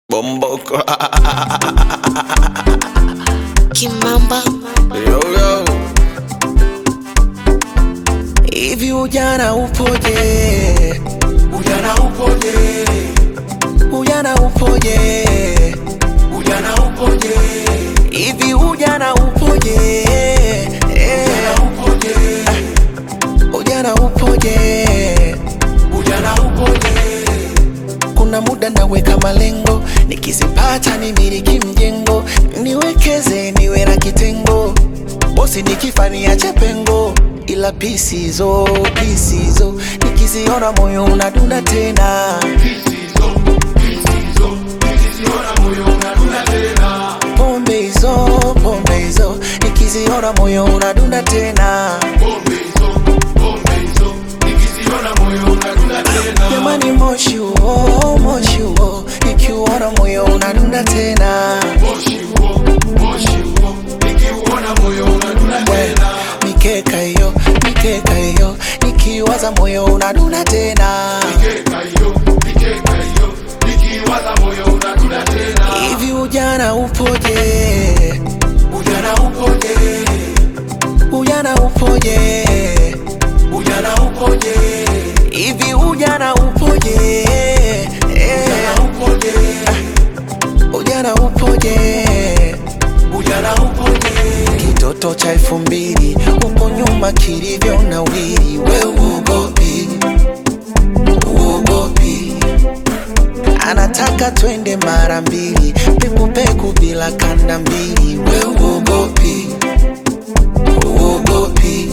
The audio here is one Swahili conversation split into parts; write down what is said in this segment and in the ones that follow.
Bomboko. Kimamba Yo, yo. Hivi ujana upoje? Ujana upoje? Ujana upoje? Ujana upoje? Hivi ujana upoje? Eh, Upoje? Ujana upoje? Ujana upoje? Kuna muda naweka malengo, nikizipata nimiliki mjengo, niwekeze niwe na kitengo, bosi nikifa niache pengo, ila pisizo pisizo nikiziona moyo unadunda tena. Pombe hizo pombe hizo nikiziona moyo unadunda tena. Jamani, moshi huo moshi huo nikiuona moyo unadunda tena. We, mikeka hiyo mikeka hiyo nikiwaza moyo unadunda tena. Hivi ujana upoje? Ujana upoje? Ujana upoje? Ujana upoje? Hivi ujana upoje? Eh, Upoje? ujana upoje? Ujana upoje? Kitoto cha elfu mbili huko nyuma kilivyo na wili, we uogopi, uogopi. Anataka twende mara mbili, pekupeku bila kanda mbili, we uogopi, uogopi.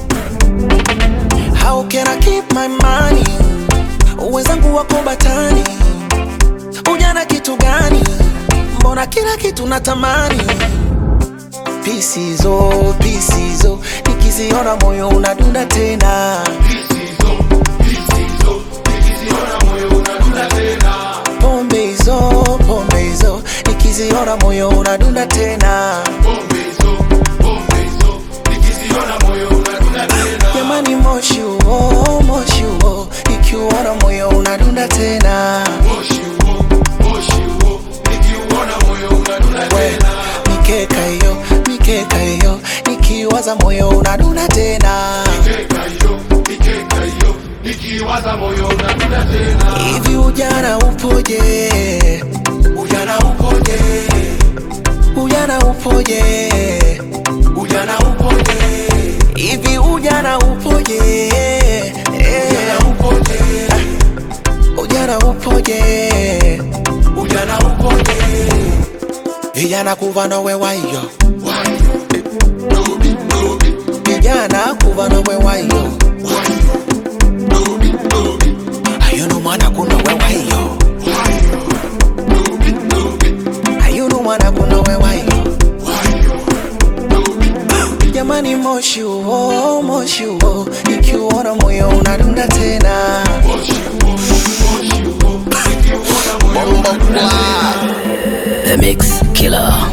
How can I keep my money? Wenzangu wako batani, ujana kitu gani? Mbona kila kitu natamani pisizo pisizo nikiziona moyo unadunda tena pombe hizo pombe hizo nikiziona moyo unadunda tena jamani moshi huo moshi huo nikiuona moyo unadunda tena we mikeka hiyo mikeka hiyo nikiwaza moyo unadunda tena hivi ujana upoje Ujana upoje? ujana upoje Ujana upoje? hivi ujana upoje Eh, Upoje? ujana upoje Ujana upoje? vijana kuva nowe wayo Why? Dobi, dobi, vijana kuva nowe wayo dobi, dobi. ayuno mwana kunowe wayo Dobi, dobi, ayuno mwana kunowe wayo dobi, dobi. jamani moshi huo moshi huo ikiuona moyo unadunda tena The Mix Killer